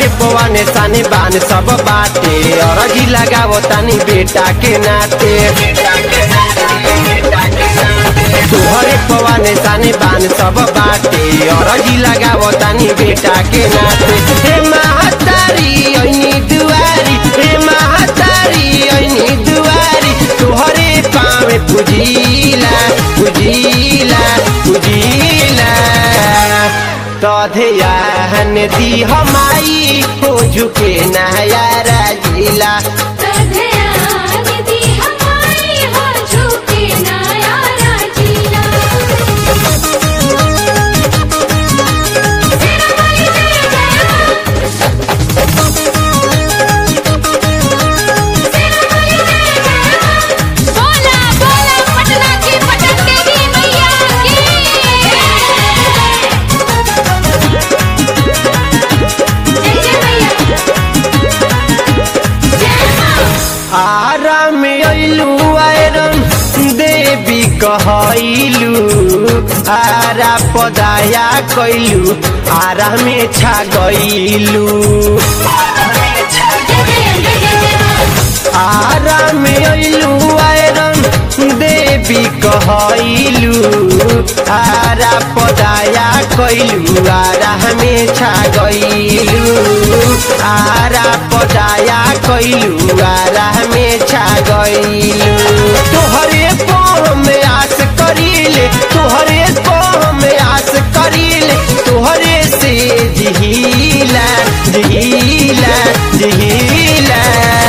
तोहरे पवाने साने बान सब बाटे अरजी लगावो तानी बेटा के नाते तोहरे पवाने साने बान सब बाटे अरजी लगावो तानी बेटा के नाते हे महतारी ऐनी दुआरी हे महतारी ऐनी दुआरी तोहरे पावे पुजीला पुजीला पुजीला तधयान दी हमाई हो झुके नया राजीला तधयान दी हमारी हो झुके नया राजीला तेरा वाली जय जय तेरा वाली जय जय बोला बोला पटना की पटन देवी मैया की जय जय मैया जय मां आराम अइलू आयरन देवी कहैलू आरा पदाया कैलू आरा में छा गइलू आराम अइलू आयरन देवी कहैलू आरा पदाया कैलू आरा में छा गइलू आरा पदाया कैलू आरा में छा गइलू तोहरे पाँव में आस करीले तोहरे पाँव में आस करीले तोहरे से जिहिला जिहिला जिहिला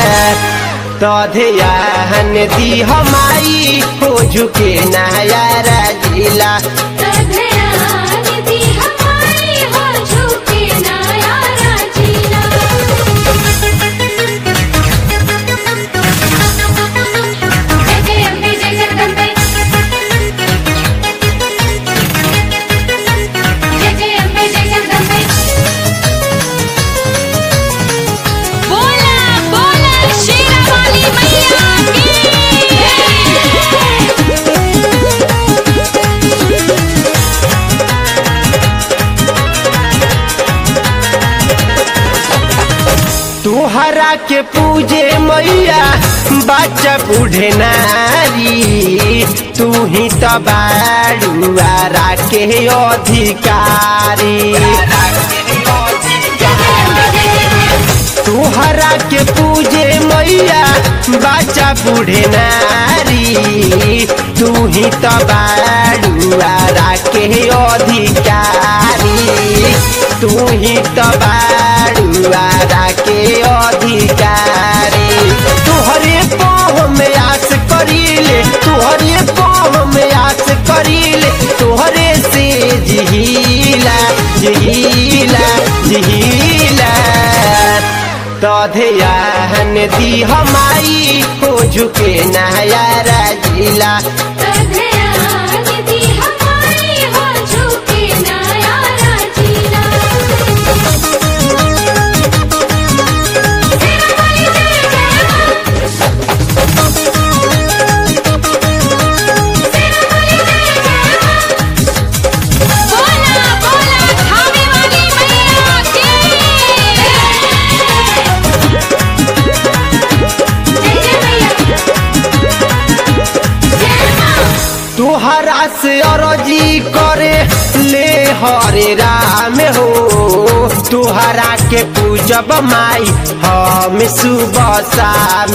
तधयान दी हमाई हो झुके नया राजीला तधयान दी हमारी हो झुके नया राजीला जय जय अम्बे जय जगदम्बे जय जय अम्बे जय जगदम्बे बोला बोला शेरा वाली मैया की तुहरा के पूजे मैया बच्चा बूढ़े नारी तू ही तो बाड़ुआरा के अधिकारी तुहरा के पूजे मैया बच्चा बूढ़े नारी तू ही तो बाड़ुआरा के अधिकारी तू ही तो बाड़ुआरा के अधिकारी तुहरे पाँव में आस करीले तुहरे पाँव में आस करीले तुहरे से जिहिला जिहिला जिहिला तधयान दी हमाई हो झुके नया राजीला तधयान दी हमारी हो झुके नया राजीला तेरा वाली जय जय तेरा वाली जय जय बोला बोला खाने वाली मैया की जय जय मैया जय मां तुहरा से अरजी करे ले हरे राम हो तुहरा के पूजब माई हम सुबह शाम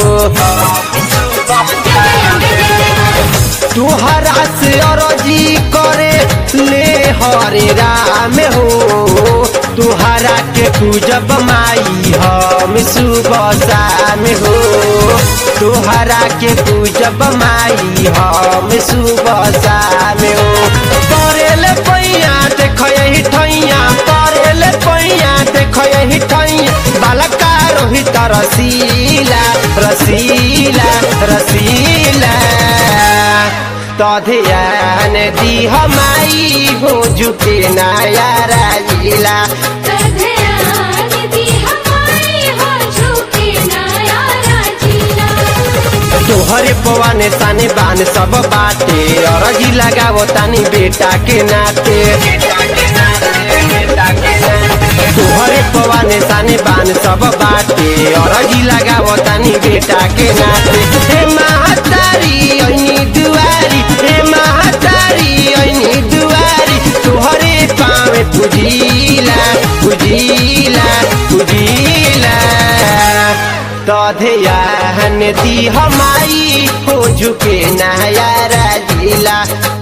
हो तुहरा से अरजी करे ले हरे राम हो तुहरा के पूजब माई हम सुबह शाम हो तुहरा के पूजब माई हम सुबह शाम हो करेल पैया देख यही ठैया करेल पैया देख यही ठैया बालका रोहित रसीला रसीला रसीला तधयान दी हमाई हो झुके नया राजीला तधयान दी हमारी हो झुके नया राजीला तोहरे पवाने साने बान सब बाटे अरजी लगावो तानी बेटा के नाते तोहरे पवाने साने बान सब बाटे अरजी लगावो तानी बेटा के नाते हे महतारी ऐनी दुआरी हे महतारी ऐनी दुआरी तोहरे पावे पुजीला पुजीला पुजीला तधयान दी हमारी हो झुके नया राजीला